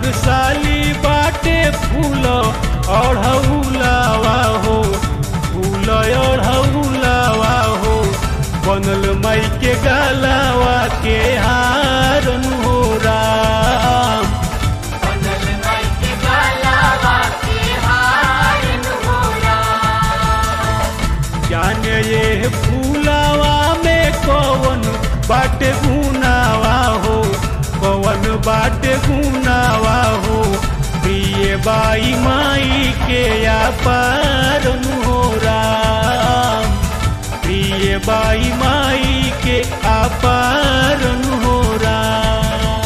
भागशाली बाटे फूल अढ़ौलावा हो फूल अढ़ौलावा हो बनल माई के गलावा के हारन हो राम बनल माई के गलावा के हारन हो राम जाने ये फूलावा में कौन बाटे गुनावा हो कौन बाटे गुनावा हो प्रिय बाई माई के या पारन हो राम प्रिय बाई माई के अपारन हो राम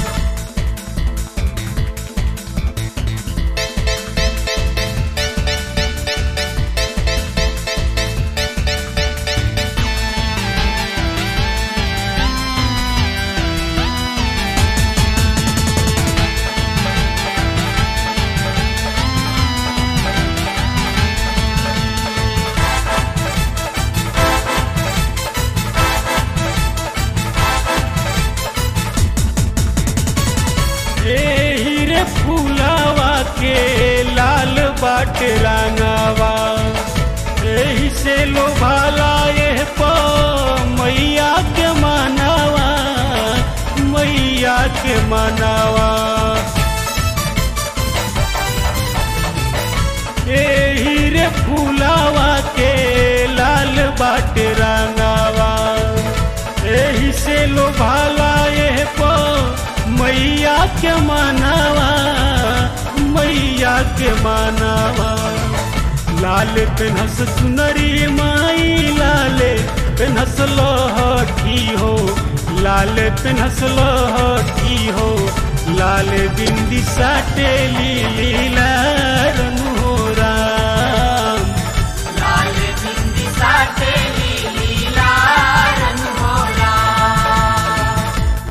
एही रे फूलावा के लाल बाट रंगावा एही से लोभाला एह प मैया के मनावा मैया के मनावा एही रे फूलावा के लाल बाट रंगावा एही से लोभाला एह प मैया के मनावा मैया के मनावा लाल पेनहस सुनरी माई लाले पेनहस लहठी हो लाल पेनहस लहठी हो लाल बिंदी साटे लीला रंग हो राम लाल बिंदी साटे लीला रंग हो राम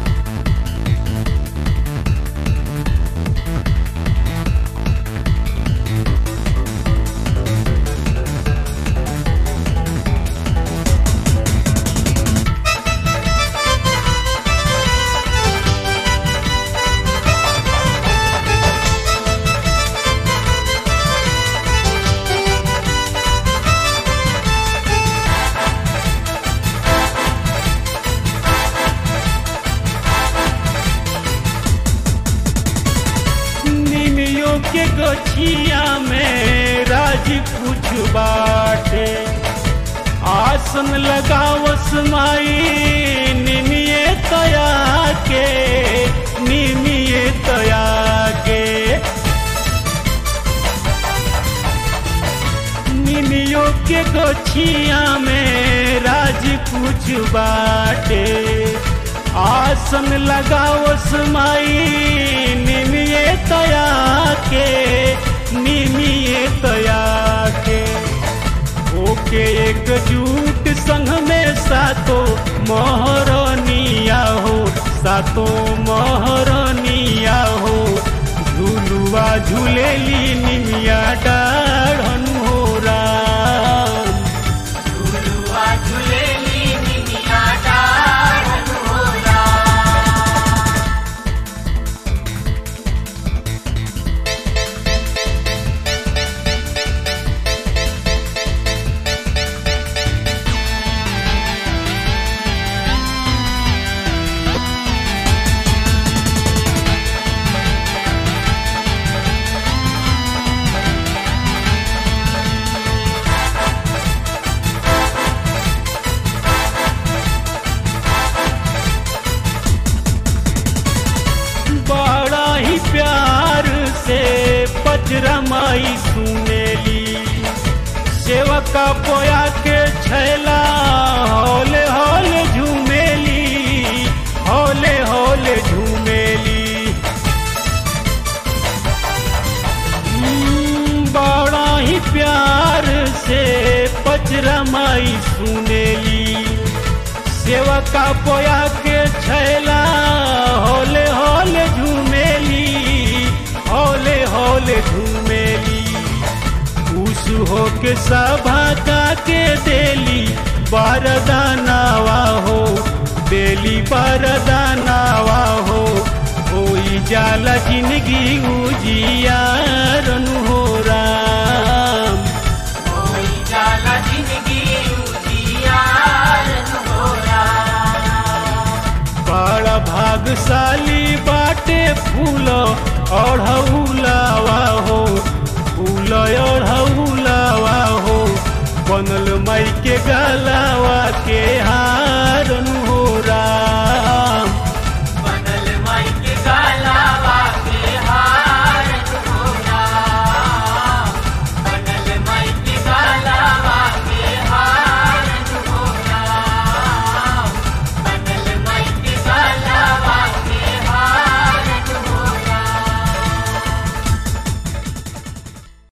निमियों के गछिया में राज कुछ बाटे आसन लगावस माई निमिये तया के निमिये तया के निमियों के गछिया में राज कुछ बाटे आसन लगावस माई निमिये तया के निमिये तया के ओके एकजुट संग में सातो महरनिया हो सातो महरनिया हो झूलुआ झूलेली निमिया डाढ़न हो राम झुलुआ झुलेली निमिया डाढ़न हो राम बड़ा ही प्यार से पचरा माई सुनेली सेवका पोया के छैला हौले हौले झूमेली हौले हौले झूमेली हम्म, बड़ा ही प्यार से पचरा माई सुनेली सेवका पोया के छैला होले होले झूमेली होले होले झूमेली खुश हो के सभा का के देली बारदानावा हो बेली बारदानावा हो होई जाला जिंदगी उजियारन हो राम कोई जाला जिंदगी उजियारन हो राम बड़ा भागशाली बाटे फूल अढ़ौलावा हो फूल अढ़ौलावा हो बनल माई के गलावा के